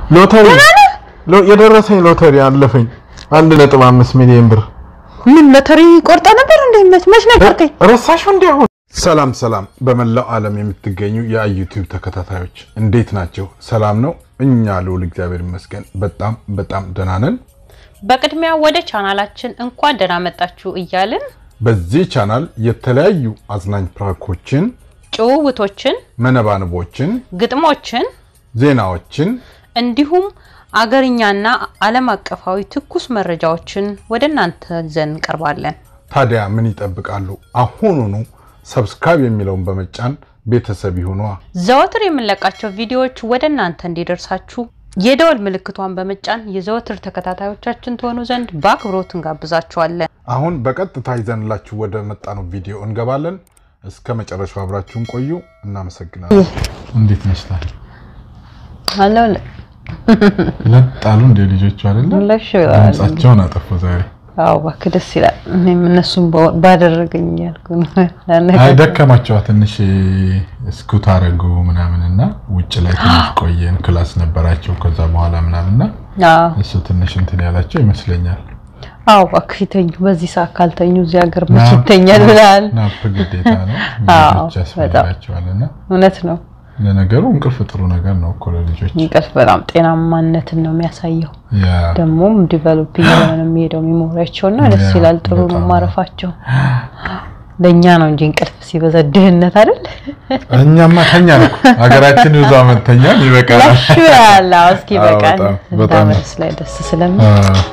ሎተሪ ሎ- የደረሰኝ ሎተሪ አለፈኝ። አንድ ነጥብ አምስት ሚሊዮን ብር ምን ሎተሪ ቆርጣ ነበር እንዴ? መች መች ነገርከኝ? ረሳሽው እንዲ አሁን። ሰላም ሰላም፣ በመላው ዓለም የምትገኙ የዩቲዩብ ተከታታዮች እንዴት ናቸው? ሰላም ነው? እኛ ልውል እግዚአብሔር ይመስገን በጣም በጣም ደህና ነን። በቅድሚያ ወደ ቻናላችን እንኳን ደህና መጣችሁ እያልን በዚህ ቻናል የተለያዩ አዝናኝ ፕራንኮችን፣ ጭውውቶችን፣ መነባንቦችን፣ ግጥሞችን ዜናዎችን እንዲሁም አገርኛና ዓለም አቀፋዊ ትኩስ መረጃዎችን ወደ እናንተ ይዘን እንቀርባለን። ታዲያ ምን ይጠብቃሉ? አሁኑኑ ሰብስክራይብ የሚለውን በመጫን ቤተሰብ ይሁኗ። ዘወትር የምንለቃቸው ቪዲዮዎች ወደ እናንተ እንዲደርሳችሁ የደወል ምልክቷን በመጫን የዘወትር ተከታታዮቻችን ትሆኑ ዘንድ በአክብሮት እንጋብዛችኋለን። አሁን በቀጥታ ይዘንላችሁ ወደ መጣነው ቪዲዮ እንገባለን። እስከ መጨረሻው አብራችሁን ቆዩ። እናመሰግናለን። እንዴት ነሽታል? አለው ለጣሉ እንደ ልጆቹ አይደለ? ለሽ ድምጻቸውን አጠፉ ዛሬ። አዎ እባክህ ደስ ይላል። እኔም እነሱም ባደረገኝ ያልኩ ነው። አይ ደከማቸዋ ትንሽ እስኩት አረጉ ምናምን እና ውጭ ላይ ትንሽ ቆየን። ክላስ ነበራቸው ከዛ በኋላ ምናምን እና አዎ እሱ ትንሽ እንትን ያላቸው ይመስለኛል። አዎ እባክህ ይተኙ። በዚህ ሰዓት ካልተኙ እዚህ ሀገር መች ይተኛል ብለሃል። ናፕ ግዴታ ነው፣ አዎ፣ ልጆች ያስፈልጋቸዋል። እና እውነት ነው። ለነገሩ እንቅልፍ ጥሩ ነገር ነው እኮ ለልጆች። እንቅልፍ በጣም ጤናማነትን ነው የሚያሳየው። ያ ደግሞም ዲቨሎፕ እየሆነ ነው የሚሄደው ሚሞሪያቸው እና ደስ ያ፣ ይላል። ጥሩ ነው በጣም ማረፋቸው። ለእኛ ነው እንጂ እንቅልፍ ሲበዛ ድህነት አይደል? እኛማ ተኛን እኮ ሀገራችን ብዙ አመት ተኛን፣ ይበቃል። ያሹ ያለ አዎ፣ እስኪ አዎ፣ በቃን በጣም፣ በጣም። እንዳመስ ላይ ደስ ስለሚል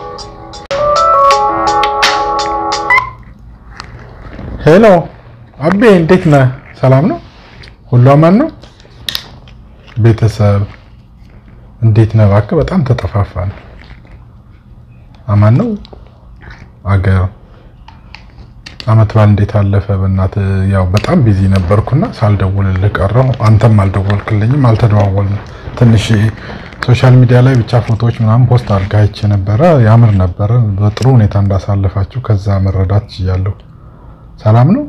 ሄሎ አቤ፣ እንዴት ነህ? ሰላም ነው? ሁሉ አማን ነው? ቤተሰብ እንዴት ነህ? እባክህ በጣም ተጠፋፋን። አማን ነው? አገር አመት በዓል እንዴት አለፈ? በእናትህ ያው በጣም ቢዚ ነበርኩና ሳልደውልልህ ቀረሁ። አንተም አልደወልክልኝም፣ አልተደዋወልንም። ትንሽ ሶሻል ሚዲያ ላይ ብቻ ፎቶዎች ምናምን ፖስት አድርገህ አይቼ ነበረ። ያምር ነበረ። በጥሩ ሁኔታ እንዳሳለፋችሁ ከዛ መረዳት ችያለሁ። ሰላም ነው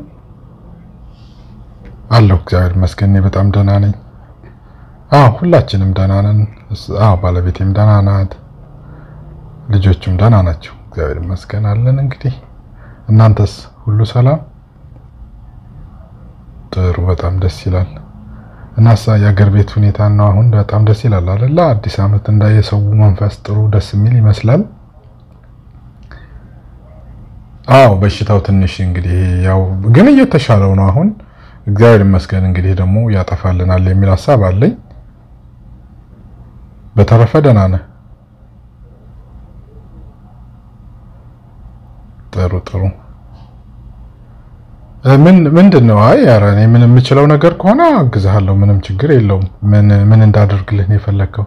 አለሁ። እግዚአብሔር ይመስገን እኔ በጣም ደህና ነኝ። አዎ ሁላችንም ደህና ነን። እስ- አዎ ባለቤቴም ደህና ናት፣ ልጆቹም ደህና ናቸው። እግዚአብሔር ይመስገን አለን። እንግዲህ እናንተስ ሁሉ ሰላም? ጥሩ፣ በጣም ደስ ይላል። እናሳ የአገር ቤት ሁኔታ ነው አሁን በጣም ደስ ይላል አይደለ? አዲስ ዓመት እንዳየሰው መንፈስ ጥሩ ደስ የሚል ይመስላል። አዎ በሽታው ትንሽ እንግዲህ ያው ግን እየተሻለው ነው አሁን እግዚአብሔር ይመስገን። እንግዲህ ደግሞ ያጠፋልናል የሚል ሀሳብ አለኝ። በተረፈ ደህና ነህ? ጥሩ ጥሩ። እ ምን ምንድን ነው? አይ ኧረ እኔ ምን የምችለው ነገር ከሆነ አግዝሃለሁ። ምንም ችግር የለውም። ምን ምን እንዳደርግልህ ነው የፈለግከው?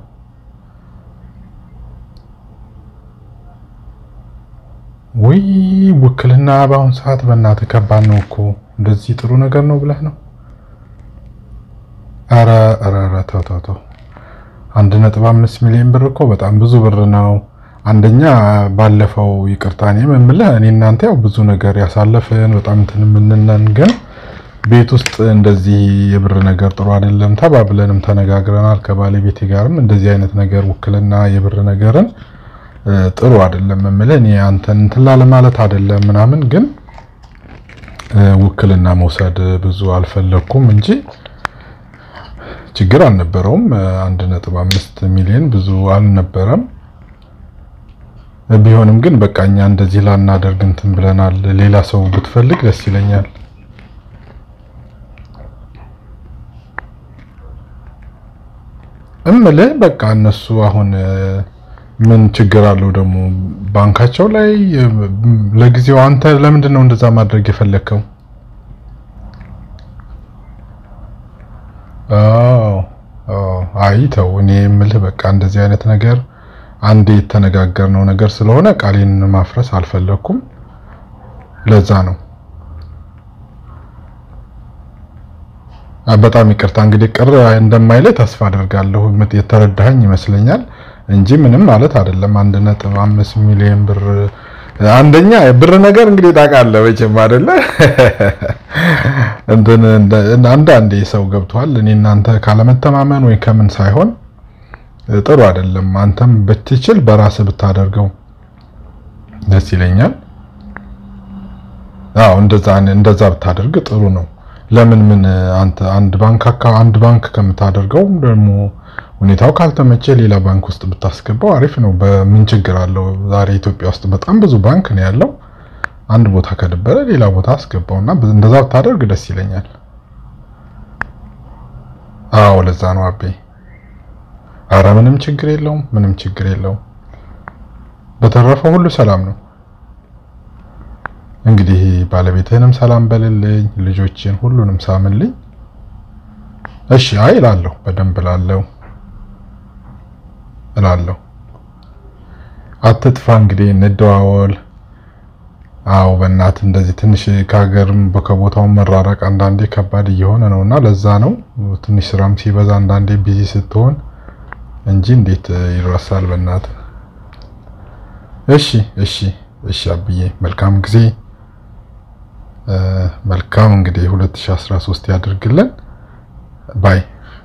ውይ ውክልና በአሁን ሰዓት በእናትህ ከባድ ነው እኮ። እንደዚህ ጥሩ ነገር ነው ብለህ ነው? ኧረ ኧረ ኧረ ተው ተው ተው። አንድ ነጥብ አምስት ሚሊዮን ብር እኮ በጣም ብዙ ብር ነው። አንደኛ ባለፈው ይቅርታ እኔ የምልህ እኔ እናንተ ያው ብዙ ነገር ያሳለፍን በጣም እንትን የምንነን ግን ቤት ውስጥ እንደዚህ የብር ነገር ጥሩ አይደለም ተባብለንም ተነጋግረናል። ከባለቤቴ ጋርም እንደዚህ አይነት ነገር ውክልና የብር ነገርን እ፣ ጥሩ አይደለም የምልህ እኔ አንተን እንትን ላለ ማለት አይደለም ምናምን ግን እ፣ ውክልና መውሰድ ብዙ አልፈለኩም እንጂ ችግር አልነበረውም። እ፣ አንድ ነጥብ አምስት ሚሊዮን ብዙ አልነበረም። ቢሆንም ግን በቃ እኛ እንደዚህ ላናደርግ እንትን ብለናል። ሌላ ሰው ብትፈልግ ደስ ይለኛል። እምልህ በቃ እነሱ አሁን እ፣ ምን ችግር አለው ደግሞ ባንካቸው ላይ እ፣ ለጊዜው አንተ ለምንድን ነው እንደዛ ማድረግ የፈለግከው? አዎ አዎ፣ አይ ተው። እኔ የምልህ በቃ እንደዚህ አይነት ነገር አንዴ የተነጋገርነው ነገር ስለሆነ ቃሌን ማፍረስ አልፈለኩም። ለዛ ነው። አ፣ በጣም ይቅርታ እንግዲህ ቅር እንደማይለይ ተስፋ አደርጋለሁ። ምት- የተረዳኸኝ ይመስለኛል እንጂ ምንም ማለት አይደለም። አንድ ነጥብ አምስት ሚሊዮን ብር አንደኛ ብር ነገር እንግዲህ ታውቃለህ መቼም አይደለ እንትን እንደ- አንዳንዴ ሰው ገብቷል። እኔ እናንተ ካለመተማመን ወይ ከምን ሳይሆን ጥሩ አይደለም። አንተም ብትችል በራስህ ብታደርገው ደስ ይለኛል። አዎ እንደዛ እንደዛ ብታደርግ ጥሩ ነው። ለምን ምን አንተ አንድ ባንክ አካ አንድ ባንክ ከምታደርገው ደግሞ ሁኔታው ካልተመቸ ሌላ ባንክ ውስጥ ብታስገባው አሪፍ ነው። በምን ችግር አለው? ዛሬ ኢትዮጵያ ውስጥ በጣም ብዙ ባንክ ነው ያለው። አንድ ቦታ ከደበረ ሌላ ቦታ አስገባውና እንደዛ ብታደርግ ደስ ይለኛል። አዎ ለዛ ነው አቤ። አረ ምንም ችግር የለውም፣ ምንም ችግር የለውም። በተረፈ ሁሉ ሰላም ነው። እንግዲህ ባለቤትህንም ሰላም በልልኝ፣ ልጆችን ሁሉንም ሳምልኝ። እሺ አይ እላለሁ፣ በደንብ እላለሁ እላለሁ። አትጥፋ እንግዲህ እንደዋወል። አዎ በእናት እንደዚህ ትንሽ ከሀገርም ከቦታው መራረቅ አንዳንዴ ከባድ እየሆነ ነው እና ለዛ ነው ትንሽ ስራም ሲበዛ አንዳንዴ ቢዚ ስትሆን እንጂ እንዴት ይረሳል በእናት። እሺ እሺ እሺ አብዬ መልካም ጊዜ መልካም እንግዲህ 2013 ያድርግልን ባይ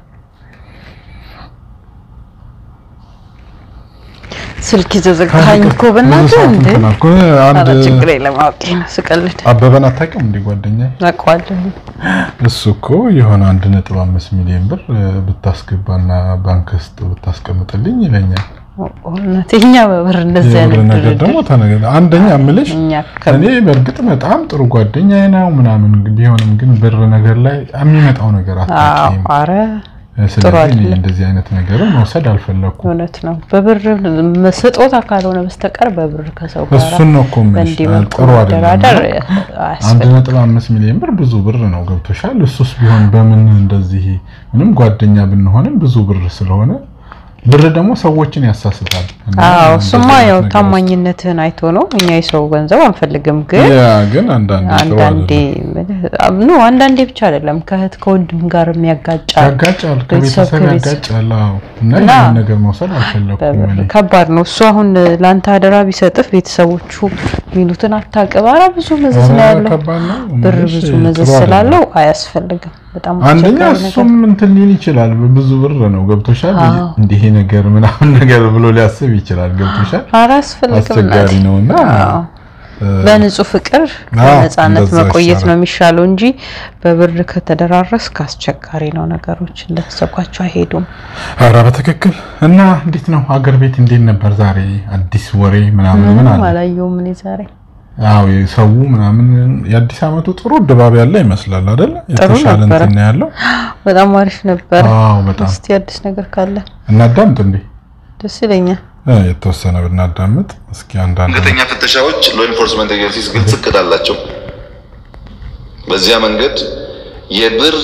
ስልክ ይዘዘጋኝ እኮ በእናትህ እንዴ! አንድ ችግር የለም አውቄ ነው ስቀልድ። አበበን አታውቂውም እንዴ ጓደኛዬ? አውቀዋለሁ። እሱ እኮ የሆነ 1.5 ሚሊዮን ብር ብታስገባና ባንክ ውስጥ ብታስቀምጥልኝ ይለኛል። እውነት እኛ በብር እንደዚህ የብር አይነት ነገር ደግሞ ድርድር ተነገ አንደኛ እምልሽ እኛ እኔ በእርግጥ በጣም ጥሩ ጓደኛዬ ነው ምናምን ቢሆንም ግን ብር ነገር ላይ የሚመጣው ነገር አታውቂም። አረ ስለዚህ እኔ አይደለም። እንደዚህ አይነት ነገርም መውሰድ አልፈለኩም። እውነት ነው። በብር ስጦታ ካልሆነ በስተቀር በብር ከሰው ጋር እሱን ነው እኮ የምልሽ። በእንዲህ መልኩ ጥሩ አይደለም። መደራደር አንድ አያስፈልግም። ነጥብ አምስት ሚሊዮን ብር ብዙ ብር ነው ገብቶሻል። እሱስ ቢሆን በምን እንደዚህ ምንም ጓደኛ ብንሆንም ብዙ ብር ስለሆነ ብር ደግሞ ሰዎችን ያሳስታል። እና አዎ እንደዚህ እሱማ አይነት ያው ነገር ውስጥ- ታማኝነትህን አይቶ ነው። እኛ የሰው ገንዘብ አንፈልግም፣ ግን ያ ግን አንዳንዴ ጥሩ አንዳንዴ አይደለም። ኖ አንዳንዴ ብቻ አይደለም ከእህት ከወንድም ጋር የሚያጋጫል። ያጋጫል፣ ቤተሰብ ከቤተሰብ ከቤተሰብ- ያጋጫል። አዎ እና እና ይህን ነገር መውሰድ አልፈለኩም በብር እኔ። ከባድ ነው እሱ። አሁን ለአንተ አደራ ቢሰጥህ ቤተሰቦቹ ሚሉትን አታውቅም። ኧረ ብዙ መዘዝ ነው ኧረ ያለው ከባድ ነው ብር እምልሽ፣ ብዙ ጥሩ መዘዝ አይደለም። ስላለው አያስፈልግም። በጣም አንደኛ አስቸጋሪ ነገር እሱም እንትን ሊል ይችላል። ብዙ ብር ነው ገብቶሻል። አዎ። እንዲህ ነገር ምናምን ነገር ብሎ ሊያስብ ይችላል። ገብቶሻል። ኧረ አያስፈልግም። አስቸጋሪ እናቴ። ነውና አዎ። በንጹህ ፍቅር አዎ፣ በነፃነት እንደዛ መቆየት ይሻላል። ነው የሚሻለው እንጂ በብር ከተደራረስክ አስቸጋሪ ነው። ነገሮች እንደተሰኳቸው አይሄዱም። ኧረ በትክክል እና እንዴት ነው አገር ቤት እንዴት ነበር ዛሬ? አዲስ ወሬ ምናምን ምን ምንም አለ? አላየሁም እኔ ዛሬ። አዎ የሰው ምናምን የአዲስ ዓመቱ ጥሩ ድባብ ያለ ይመስላል አይደል? ጥሩ የተሻለ ነበረ። እንትን ነው ያለው። በጣም አሪፍ ነበር። አዎ በጣም እስቲ አዲስ ነገር ካለ እናዳምጥ እንዴ ደስ ይለኛል። እ የተወሰነ ብናዳምጥ እስኪ አንዳንድ ድንገተኛ ፍተሻዎች ሎ ኢንፎርስመንት ኤጀንሲስ ግልጽ እቅድ አላቸው። በዚያ መንገድ የብር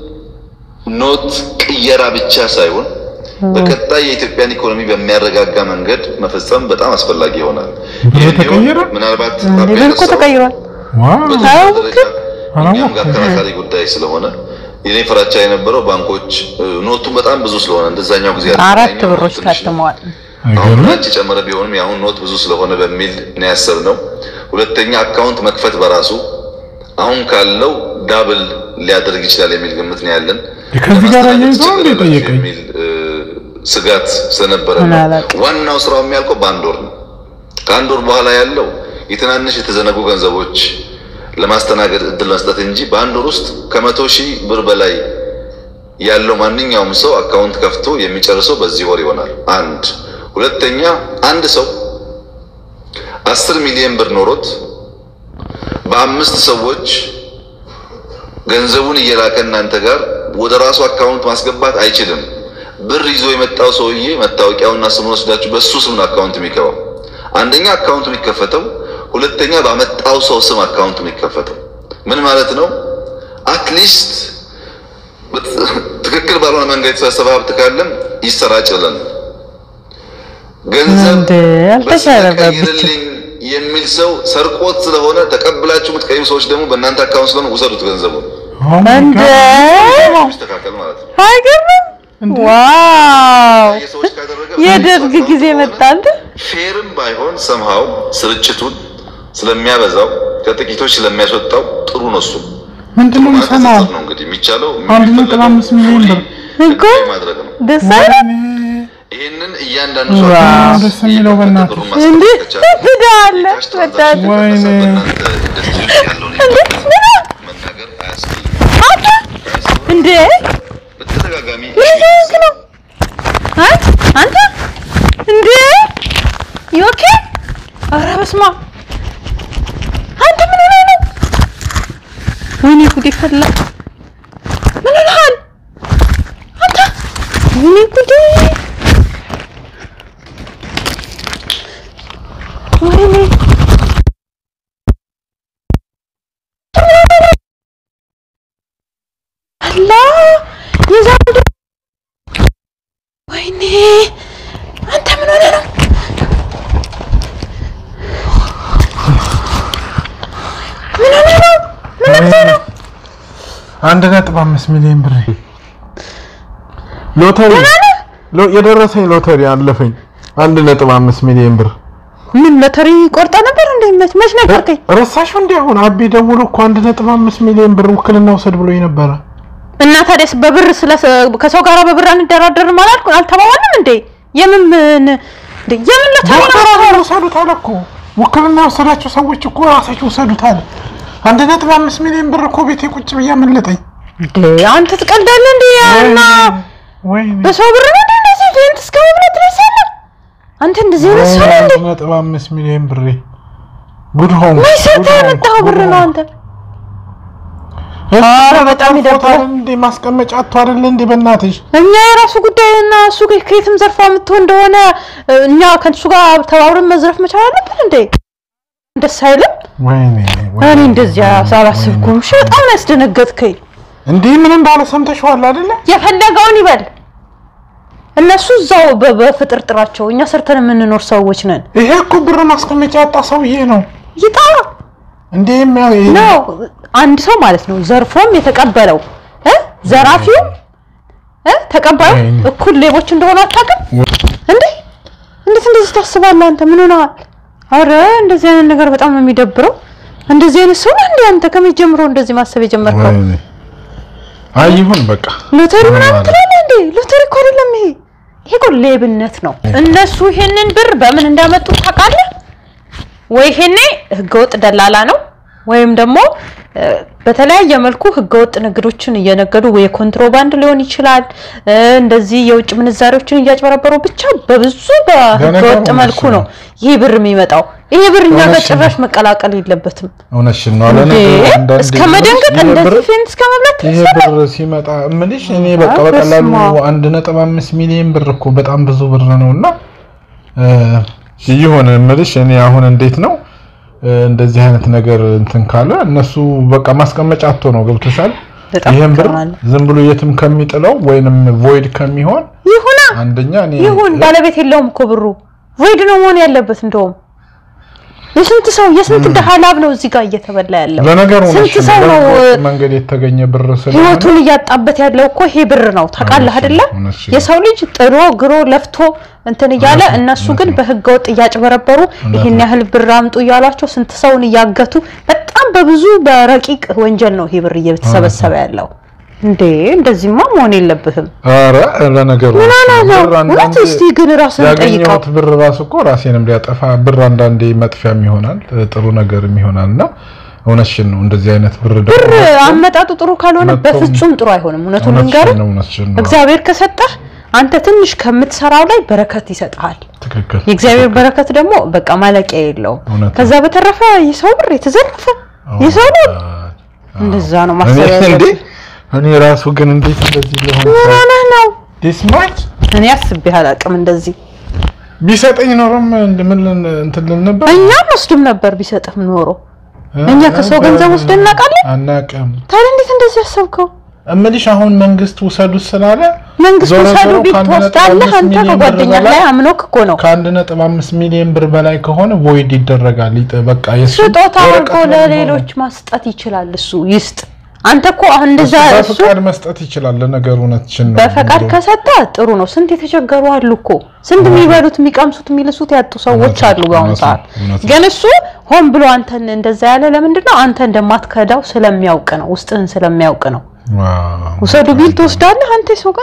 ኖት ቅየራ ብቻ ሳይሆን በቀጣይ የኢትዮጵያን ኢኮኖሚ በሚያረጋጋ መንገድ መፈጸም በጣም አስፈላጊ ይሆናል። ብር ይህ እንዲሆን ተቀየረ? ምናልባት እንዴ አቤ ብር እኮ ያነሳው ተቀይሯል። ዋው በተወሰነ አዎ፣ ደረጃ አዎ፣ እኛም ጋር አከራካሪ ጉዳይ ስለሆነ የኔ ፍራቻ የነበረው ባንኮች እ፣ ኖቱን በጣም ብዙ ስለሆነ እንደዛኛው ጊዜ አይደለም። አራት ያኛው ብሮች ኖት ትንሽ ነው። ታትመዋል። አሁን አይገርምም? ብራንች የጨመረ ቢሆንም የአሁን ኖት ብዙ ስለሆነ በሚል ነው ያሰብነው። ሁለተኛ አካውንት መክፈት በራሱ አሁን ካለው ዳብል ሊያደርግ ይችላል የሚል ግምት ነው ያለን። ከዚህ ጋር ለማስተናገድ አያይዞ እንደ ትቸገራላችሁ ጠየቀኝ። የሚል እ፣ ስጋት ስለነበረ ምን ነው። አላውቅም። ዋናው ስራው የሚያልቀው በአንድ ወር ነው። ከአንድ ወር በኋላ ያለው የትናንሽ የተዘነጉ ገንዘቦች ለማስተናገድ እድል መስጠት እንጂ በአንድ ወር ውስጥ ከመቶ ሺህ ብር በላይ ያለው ማንኛውም ሰው አካውንት ከፍቶ የሚጨርሰው በዚህ ወር ይሆናል። አንድ ሁለተኛ፣ አንድ ሰው አስር ሚሊዮን ብር ኖሮት በአምስት ሰዎች ገንዘቡን እየላከ እናንተ ጋር ወደ ራሱ አካውንት ማስገባት አይችልም። ብር ይዞ የመጣው ሰውዬ መታወቂያውና ስሙን ወስዳችሁ በሱ ስም ነው አካውንት የሚገባው። አንደኛ አካውንቱ የሚከፈተው፣ ሁለተኛ ባመጣው ሰው ስም አካውንቱ የሚከፈተው። ምን ማለት ነው? አትሊስት ትክክል ባልሆነ መንገድ የተሰበሰበ ሀብት ካለም ይሰራጭልን። ገንዘብ እንደ አልተሰረበብትም። ቀይርልኝ የሚል ሰው ሰርቆት ስለሆነ ተቀብላችሁ የምትቀይሩ ሰዎች ደግሞ በእናንተ አካውንት ስለሆነ ውሰዱት ገንዘቡ Oh my እንደ God! ይስተካከል ማለት ነው። አይገርምም? ዋው የሰዎች ካደረገ የደርግ ጊዜ መጣ አንተ ፌርም ባይሆን ሰምሃው ስርጭቱን ስለሚያበዛው ከጥቂቶች ስለሚያስወጣው ጥሩ ነው። እሱ ምንድን ነው የምሰማው? ነው እንግዲህ የሚቻለው አንድ ነጥብ አምስት ሚሊዮን ብር እኮ ማድረግ ነው። ደስ አይልም? ይህንን እያንዳንዱ ሰው ዋው፣ ደስ የሚለው በእናትህ። ብሩን እንዴ ማስቀመጥ ከቻለ ትዳለ የካሽ ትራንዛክሽን ወዳጅ ወይኔ። በእናንተ ኢንዱስትሪ ውስጥ ያለውን ኢምፓክት መናገር አያስፈልግም። እንዴ በተደጋጋሚ ይሄንክ ነው አንተ አንተ እንዴ ዮኬ ኧረ በስመ አብ አንተ ምን ሆነህ ነው ወይኔ ጉዴ ፈላ ምን ሆነሃል አንተ ወይኔ ጉዴ ወይኔ አላ የዛንዱ ወይኔ አንተ ምን ሆነ ነው? ምን ሆነ ነው? ምን ሆነ ነው? አንድ ነጥብ አምስት ሚሊዮን ብር ሎተሪ ሎ- የደረሰኝ ሎተሪ አለፈኝ። አንድ ነጥብ አምስት ሚሊዮን ብር ምን ሎተሪ ቆርጣ ነበር እንዴ? መች መች ነገርከኝ? ረሳሽው? እንዲ አሁን አቤ ደውሎ እኮ አንድ ነጥብ አምስት ሚሊዮን ብር ውክልና ውሰድ ብሎኝ ነበረ። እና ታዲያስ በብር ስለ ከሰው ጋር በብር አንደራደርም አላልኩ አልተባባልንም እንዴ? የምን ምን እንዴ? የምን ሎተሪ ነው? ዶክተር ውሰዱት አለ እኮ ውክልና የወሰዳቸው ሰዎች እኮ ራሳቸው ውሰዱት አለ። አንድ ነጥብ አምስት ሚሊዮን ብር እኮ ቤቴ ቁጭ ብዬ አመለጠኝ። እንዴ አንተ ትቀልዳለህ እንዴ? እና ወይኔ በሰው ብር ነው እንዴ እንደዚህ ፌንት እስከ መብላት ትደርሳለህ? አንተ እንደዚህ አይነት ሰው ነህ እንዴ? አንድ ነጥብ አምስት ሚሊዮን ብር ጉድ ሆንኩ። ወይ ሰርተህ ጉድ ሆንኩ፣ ያመጣኸው ብር ጉድ ነው ሆንኩ። አንተ። እሱ ኧረ በጣም ፎቶ ይደብራል። አይደል እንዴ ማስቀመጫ አቶ አይደል እንዴ በእናትሽ እኛ የራሱ ጉዳይ እና እሱ ከየትም ዘርፋ የምትሆን እንደሆነ እኛ ከእሱ ጋር ተባብረን መዝረፍ መቻል አለብን እንዴ? ደስ አይልም? ወይኔ እኔ እንደዚያ ሳላስብኩም። እሺ በጣም ነው ያስደነገጥከኝ። እንዴ ምን እንዳለ ሰምተሽዋል አይደለ? የፈለገውን ይበል። እነሱ እዛው በ- በፍጥርጥራቸው፣ እኛ ሰርተን የምንኖር ሰዎች ነን። ይሄ እኮ ብር ማስቀመጫ ያጣ ሰውዬ ነው ይጣ እንዴ የሚያው ይሄ ነው አንድ ሰው ማለት ነው ዘርፎም የተቀበለው እ ዘራፊው እ ተቀባዩ ወይኔ። እኩል ሌቦች እንደሆኑ አታውቅም እንዴ? እንዴት እንደዚህ ታስባለህ አንተ? ምን ሆነሃል? አረ እንደዚህ አይነት ነገር በጣም ነው የሚደብረው። እንደዚህ አይነት ሰው ነህ እንዴ አንተ? ከመቼ ጀምሮ እንደዚህ ማሰብ የጀመርከው? ወይኔ አይ ይሁን በቃ ሎተሪ ምናምን ማለት ትላለህ እንዴ? ሎተሪ እኮ አይደለም ይሄ። ይሄ እኮ ሌብነት ነው። እነሱ ይሄንን ብር በምን እንዳመጡት ታውቃለህ? ወይ ይሄኔ ህገወጥ ደላላ ነው ወይም ደግሞ እ፣ በተለያየ መልኩ ህገወጥ ንግዶችን እየነገዱ ወይ የኮንትሮባንድ ሊሆን ይችላል እ፣ እንደዚህ የውጭ ምንዛሬዎችን እያጭበረበሩ ብቻ በብዙ በህገወጥ ለነገሩ መልኩ እውነት ነው ይሄ ብር የሚመጣው። ይሄ ብር እኛ ጋር እውነት ነው። ጭራሽ መቀላቀል የለበትም። እውነትሽን ነው አለ እንዴ እስከ መደንገጥ እንደዚህ ፌንት እስከ መብላት ይሄ ብር ሲመጣ እምልሽ እኔ በቃ አ፣ በቀላሉ በስመ አብ። አንድ ነጥብ አምስት ሚሊዮን ብር እኮ በጣም ብዙ ብር ነው እና ይሁን እምልሽ እኔ አሁን እንዴት ነው እ፣ እንደዚህ አይነት ነገር እንትን ካለ እነሱ በቃ ማስቀመጫ አቶ ነው ገብቶሻል በጣም ይሄን ብር ይገርማል። ዝም ብሎ የትም ከሚጥለው ወይንም ቮይድ ከሚሆን ይሁና አንደኛ እኔ ይሁን ባለቤት የለውም እኮ ብሩ ቮይድ ነው መሆን ያለበት። እንደውም የስንት ሰው የስንት ድሃ ላብ ነው እዚህ ጋር እየተበላ ያለው። ለነገሩ ስንት እውነትሽን ሰው ነው በህገወጥ መንገድ የተገኘ ብር ስለሆነ ህይወቱን እያጣበት ያለው እኮ ይሄ ብር ነው። ታውቃለህ እውነትሽን አይደለ? ነው፣ እውነትሽን ነው። የሰው ልጅ ጥሮ ግሮ ለፍቶ እንትን እያለ እውነት ነው፣ እነሱ እውነት ግን ነው። በህገ ወጥ እያጭበረበሩ ይሄን ነው። ያህል ብር አምጡ እያሏቸው ስንት ሰውን እያገቱ በጣም በብዙ በረቂቅ ወንጀል ነው ይሄ ብር እየተሰበሰበ ያለው። እንዴ እንደዚህማ መሆን የለብህም። ኧረ ለነገሩ ምን ሆነህ ነው? ብር እውነት አንዳንዴ እስቲ ግን ራስህን ጠይቀው። ያገኘሁት ብር ራሱ እኮ ራሴንም ሊያጠፋ ብር አንዳንዴ መጥፊያም ይሆናል ጥሩ ነገርም ይሆናል እና እውነትሽን ነው እንደዚህ አይነት ብር ደግሞ ብር አመጣጡ ጥሩ ካልሆነ መጥቶም- በፍጹም ጥሩ አይሆንም። እውነቱን እውነትሽን ልንገርህ ነው እውነትሽን ነው እግዚአብሔር ከሰጠህ አንተ ትንሽ ከምትሰራው ላይ በረከት ይሰጥሃል። ትክክል የእግዚአብሔር በረከት ደግሞ በቃ ማለቂያ የለውም። እውነት ነው። ከዛ በተረፈ የሰው ብር የተዘረፈ የሰው ነው እንደዛ ነው እኔ ማሰብ እንዴ ያለብህ። እኔ ራሱ ግን እንዴት እንደዚህ ሊሆን ምን ሆነህ ነው? ዲስ ማች እኔ አስቤ አላውቅም እንደዚህ። ቢሰጠኝ ኖሮም ምን እንትን ልን ነበር እኛም ወስድም ነበር ቢሰጥህም ኖሮ። እኛ ከሰው ገንዘብ ወስደን እናውቃለን? አናውቅም ታዲያ እንዴት እንደዚህ ያሰብከው? እምልሽ አሁን መንግስት ውሰዱት ስላለ መንግስት ዞሮ ውሰዱ ዞሮ ቢል ከአንድ ነጥብ ትወስዳለህ። አምስት አንተ ሚሊዮን ብር ከጓደኛህ በላይ ላይ አምኖክ እኮ ነው ከአንድ ነጥብ አምስት ሚሊዮን ብር በላይ ከሆነ ቮይድ ይደረጋል። ይጥ- በቃ የሱ ስጦታ ወረቀት አድርጎ ነው ለሌሎች ማስጠት ይችላል። እሱ ይስጥ። አንተ እኮ አሁን እንደዛ የሚሆነው። እሱ በፍቃድ መስጠት ይችላል። ለነገሩ እውነትሽን ነው። በፈቃድ ብሎ- ከሰጠ ጥሩ ነው። ስንት የተቸገሩ አሉ እኮ ስንት የሚበሉት የሚቀምሱት የሚልሱት ያጡ ሰዎች እውነት ነው፣ አሉ በአሁኑ እውነት ነው፣ ሰዓት። እውነት ነው። ግን እሱ ሆን ብሎ አንተን እንደዛ ያለ ለምንድን ነው? አንተ እንደማትከዳው ስለሚያውቅ ነው። ውስጥህን ስለሚያውቅ ነው። ዋው። ውሰዱ ቢል ትወስዳለህ አንተ የሰው ገንዘብ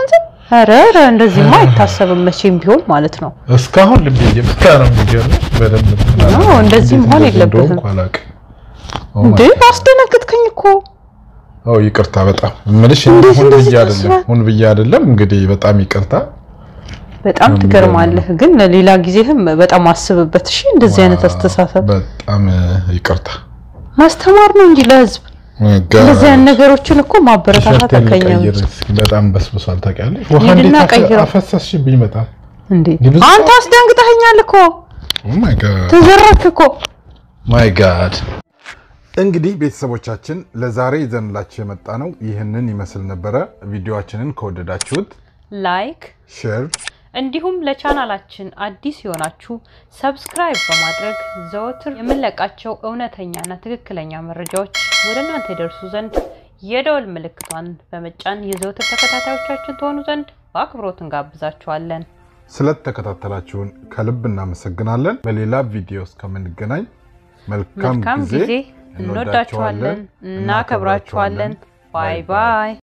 ኧረ ኧረ እንደዚህማ አይታሰብም መቼም ቢሆን ማለት ነው። እስካሁን ልቤ እየመታ ነው። የሚገርምሽ በደንብ እንትን አዎ፣ አላለም። እንደዚህ እንዴት መሆን እንደዚህ የለበትም። እንደሆንኩ አላውቅም። ኦ እንዴ ማይ ጋድ። አስደነግጥከኝ እኮ። ኦ ይቅርታ በጣም እምልሽ እንዴት ሁን እንደዚህ ብዬ አይደለም ታስባል? ሁን ብዬ አይደለም። እንግዲህ በጣም ይቅርታ። በጣም ነው ትገርማለህ። ግን ሌላ ጊዜህም በጣም አስብበት እሺ። እንደዚህ አይነት አስተሳሰብ በጣም ይቅርታ። ማስተማር ነው እንጂ ለህዝብ እንደዚህ አይነት ነገሮችን እኮ ማበረታታት ቲሸርቴን አከኛ ልቀይር እስኪ። በጣም በስብሷል ታውቂያለሽ። ውሃ ሂድና እንዴት አፈ- ቀይረው። አፈሰስሽብኝ በጣም እንዴ ብዙ አንተ አስደንግጠኸኛል እኮ ኦ ማይ ጋድ ተዘረክ እኮ። ማይ ጋድ እንግዲህ ቤተሰቦቻችን ለዛሬ ይዘንላችሁ የመጣ ነው ይህንን ይመስል ነበረ። ቪዲዮአችንን ከወደዳችሁት ላይክ ሼር፣ እንዲሁም ለቻናላችን አዲስ የሆናችሁ ሰብስክራይብ በማድረግ ዘወትር የምንለቃቸው እውነተኛና ትክክለኛ መረጃዎች ወደ እናንተ ይደርሱ ዘንድ የደወል ምልክቷን በመጫን የዘወትር ተከታታዮቻችን ትሆኑ ዘንድ በአክብሮት እንጋብዛችኋለን። ስለተከታተላችሁን ከልብ እናመሰግናለን። በሌላ ቪዲዮ እስከምንገናኝ መልካም መልካም ጊዜ። ጊዜ። እንወዳችኋለን፣ እናከብራችኋለን። ባይ ባይ